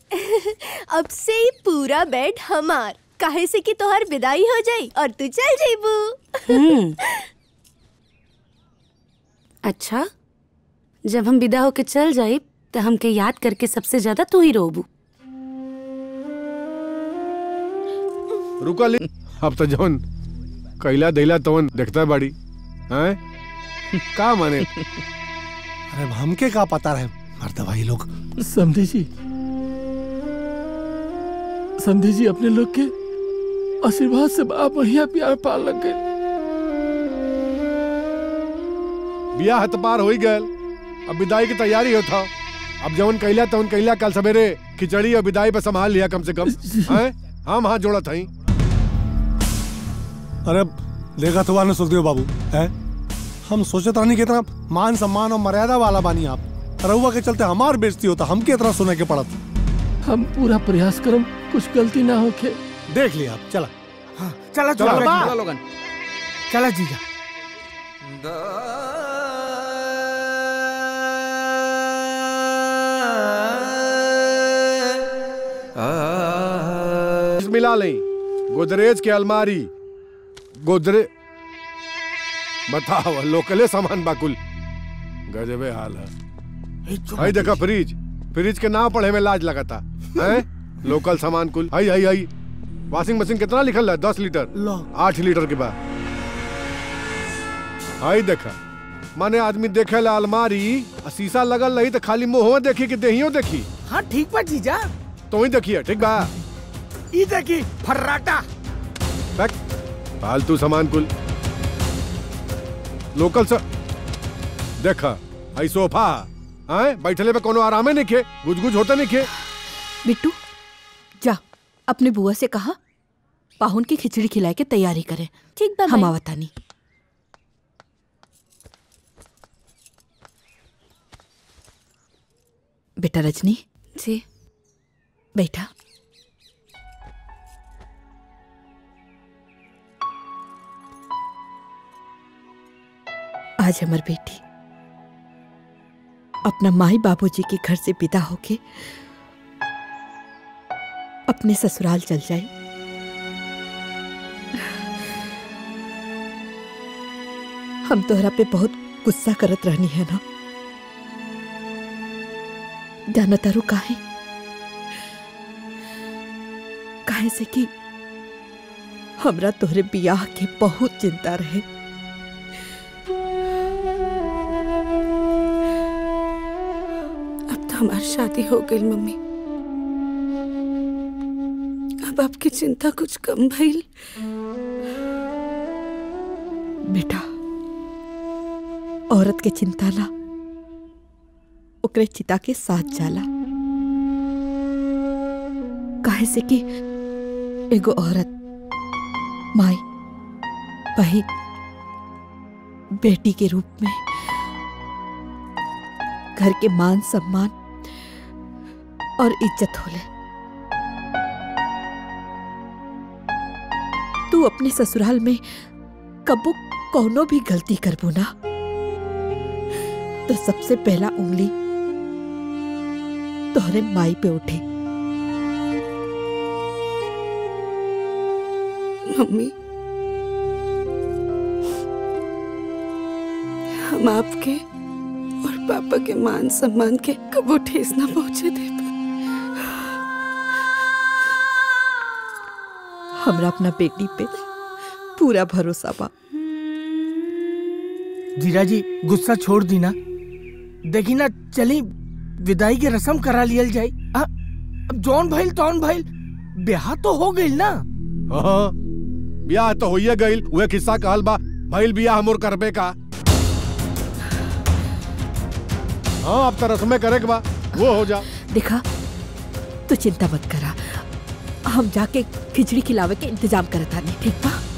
अब से ही पूरा बेड हमार काहे से कि तोहर विदाई हो जाई और तू चल जेबू हम्म अच्छा जब हम विदा होके चल जाई तो हमके याद करके सबसे ज्यादा तू ही रोबू रुका ले अब तो जौन कैला दैला तवन देखता बाड़ी हैं का माने अरे हमके का पता रहे मर्द भाई लोग समझे जी समझे जी अपने लोग के आशीर्वाद से बड़ा बढ़िया प्यार पार लग गए बिया हत पार हो गए अब विदाई की तैयारी होता अब जवन कैला तवन कैला कल सवेरे खिचड़ी और विदाई पे संभाल लिया कम से कम हैं हम हाथ जोड़ा था अरे देखा तो वाले सुखदेव बाबू है हम सोचे था नहीं कितना मान सम्मान और मर्यादा वाला बानी आप रहुआ के चलते हमार बेइज्जती होता हमके इतना सुने के पड़त हम पूरा प्रयास करम कुछ गलती ना होके देख लिया आप चला चला चला, चला चला, लोगन चला जीजा मिला लें गोदरेज के अलमारी गोदरे बताओ लोकले सामान बाकुल गजबे हाल है आई देखा फ्रिज फ्रिज के नाम पढ़े में लाज लगाता हैं लोकल सामान कुल आई आई आई वॉशिंग मशीन कितना लिखल है दस लीटर आठ लीटर के बाद आई देखा माने आदमी देखे ला अलमारी आ शीशा लगल रही तो खाली मुंह देखी कि देहियो देखी हाँ ठीक बा जीजा तो ही देखिए ठीक बा ई देखी फर्राटा बैक फालतू सामान कुल लोकल सा देखा आई सोफा आए बैठले पे कोनो आरामे नहीं खे गुज गुज होता नहीं खे बिट्टू जा अपने बुआ से कहा पाहुन की खिचड़ी खिलाए के तैयारी करे ठीक बा हम माई। आवतानी बेटा रजनी जी बैठा आज हमार बेटी अपना माई बाबूजी के घर से विदा होके अपने ससुराल चल जाए हम तोहरा पे बहुत गुस्सा करत रहनी है ना जाना तारू काहे काहे से कि हमरा तोहरे बियाह के बहुत चिंता रहे अब तो हमारी शादी हो गई मम्मी अब आपकी चिंता कुछ कम भइल बेटा औरत के चिंता ला ओकरे चिता के साथ जाला काहे से कि एगो औरत माई बहन बेटी के रूप में घर के मान सम्मान और इज्जत होले तू अपने ससुराल में कबो कौनो भी गलती करबो ना तो सबसे पहला उंगली तोहरे माई पे उठे मम्मी हम आपके और पापा के मान सम्मान के कबो ठेस ना पहुंचे दे हमरा अपना बेटी पे पूरा भरोसा बा जीजा जी गुस्सा छोड़ दी ना देखी ना चली विदाई की रस्म करा लियल जाए आ, अब जौन भइल तौन भइल ब्याह तो हो गइल ना हाँ ब्याह तो होइए गइल उहे किस्सा कहल बा भइल बियाह मोर करबे का हाँ अब तो रस्में करे के बा वो हो जा देखा तू चिंता मत करा हम जाके खिचड़ी खिलावे के इंतजाम करता नहीं ठीक बा